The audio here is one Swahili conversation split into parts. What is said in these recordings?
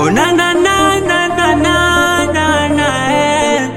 Oh na na na na na na na na eh.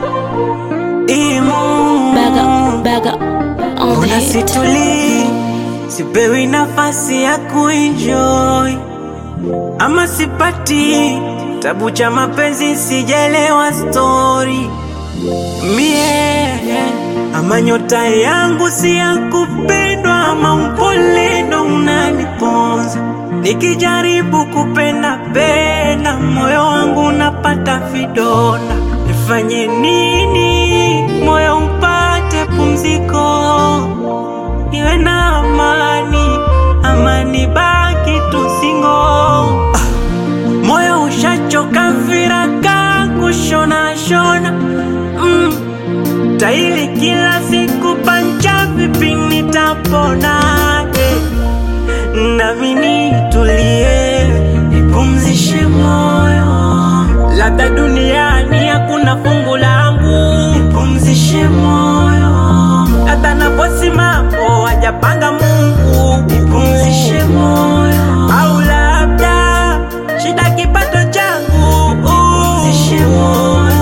Imu Back up, back up on the Mbona hit. situli sipewi nafasi ya kuenjoy ama sipati tabu cha mapenzi sijelewa story mie ama nyota yangu si ya kupendwa ama upole ndo unaniponza nikijaribu kupenda penda moyo wangu unapata vidonda nifanye nini moyo upate pumziko niwe na amani amani baki tusingo ah, moyo ushachoka viraka kushona shona mm, taili kila siku pancha vipi nitapona eh, nami nitulie nipumzishe moyo labda duniani hakuna fungu langu nipumzishe moyo hata naposimamo wajapanga Mungu nipumzishe moyo au labda shida kipato changu nipumzishe moyo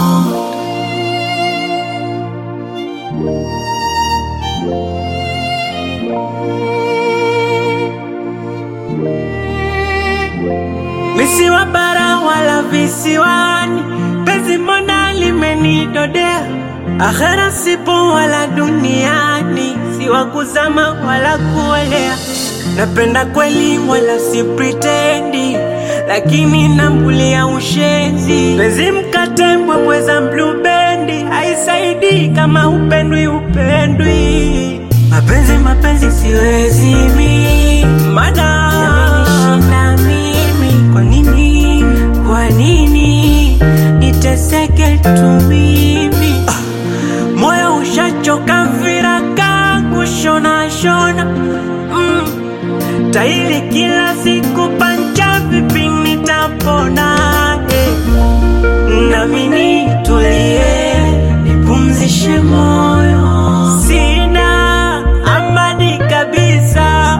misiwa bara wala visiwani, penzi mbona limenidodea, akhera sipo wala duniani, siwa kuzama wala kuolea. Napenda kweli wala si pretendi, lakini nambulia ushenzi. Penzi mkate mbwembweza blubendi, haisaidii kama upendwi upendwi. Mapenzi mapenzi siwezi mi, mana yamenishinda mimi. Kwa nini, kwa nini niteseke tu mimi? Ah, moyo ushachoka viraka kushona shona mm. Taili kila siku pancha vipi nitapona eh. Nami nitulie nipumzishe moyo, sina amani kabisa,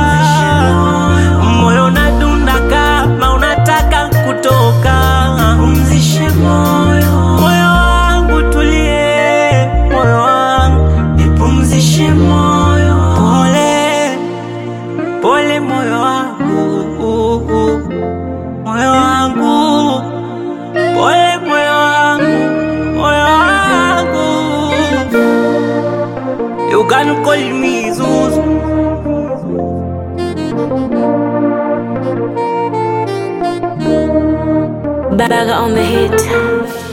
moyo unadunda kama unataka kutoka. Nipumzishe moyo, moyo wangu tulie, moyo wangu nipumzishe moyo, pole pole, moyo wangu, moyo wangu Pole moyo wangu, moyo wangu You can call me Zuzu Back up on the hit.